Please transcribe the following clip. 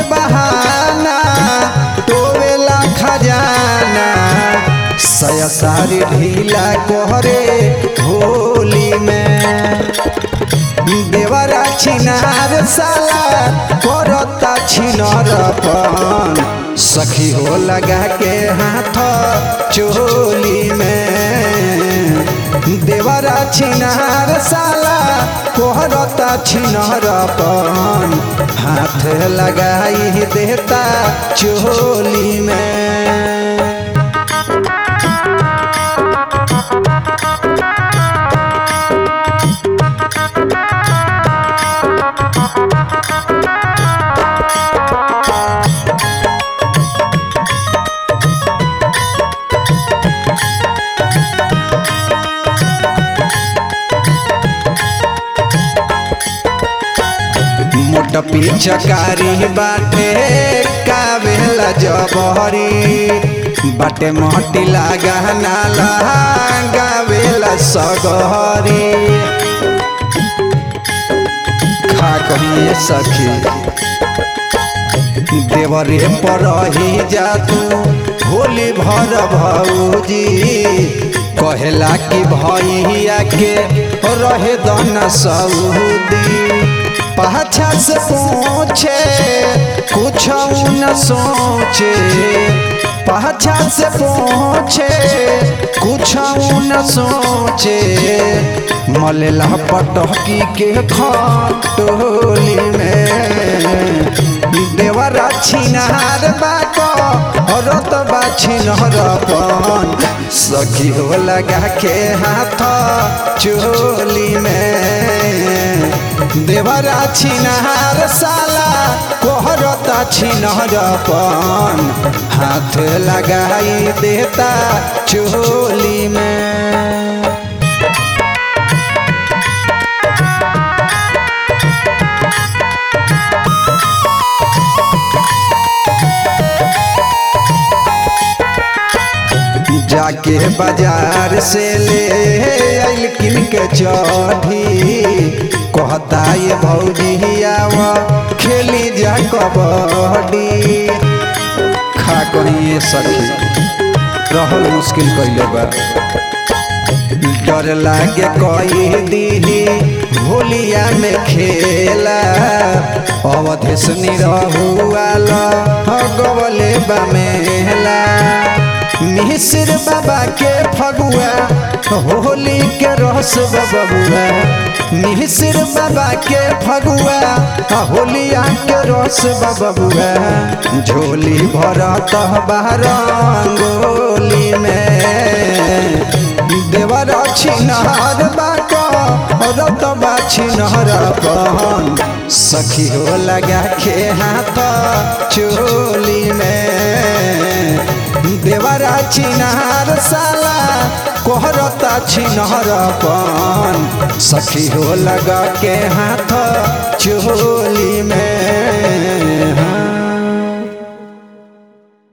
बहाना टोवेला खजाना सया सारी ढीला कोहरे होली में देवरा छिनार साला करता छिनरपन सखी हो लगा के हाथ चोली में देवरा छिनार साला कोहरता छिनरपन हाथ लगाई देता चोली में मोट पिचकारी बाटे कावेला जबहरी बाटे मोटी लागा नाला गावेला सगहरी खा कहिए सखी देवरे पर ही जा तू होली भर भौजी कहेला कि भैया के रहे दन सऊदी पाछा से पूछे कुछ न सोचे पाछा से पूछे कुछ न सोचे मलेला पटकी के खटोली में देवरा छिनार बाको रत छिनरपन सखी हो लगा के हाथ चोली में देवरा छिनहार साला कोहरता छिनरपन हाथ लगाई देता चोली में जाके बाजार से ले आइल किन के चढ़ी कहता ये भौजी आवा खेली जा कबड्डी खा करिए सखी रहल मुश्किल कैले बा डर लागे कही दीदी होलिया में खेला अवधेश निरहुआल गवले बमेला मिश्र बाबा के फगुआ होली के रस बबुआ मिश्र बाबा के फगुआ होलिया के रस बबुआ झोली भरत बारंगोली में देवर छिनहर बाको रत बा छिनहर पहन सखी हो लगा के हाथ चोली में देवरा छिनहर साला कोहरता छिनहर पन सखी हो लगा के हाथ चोली में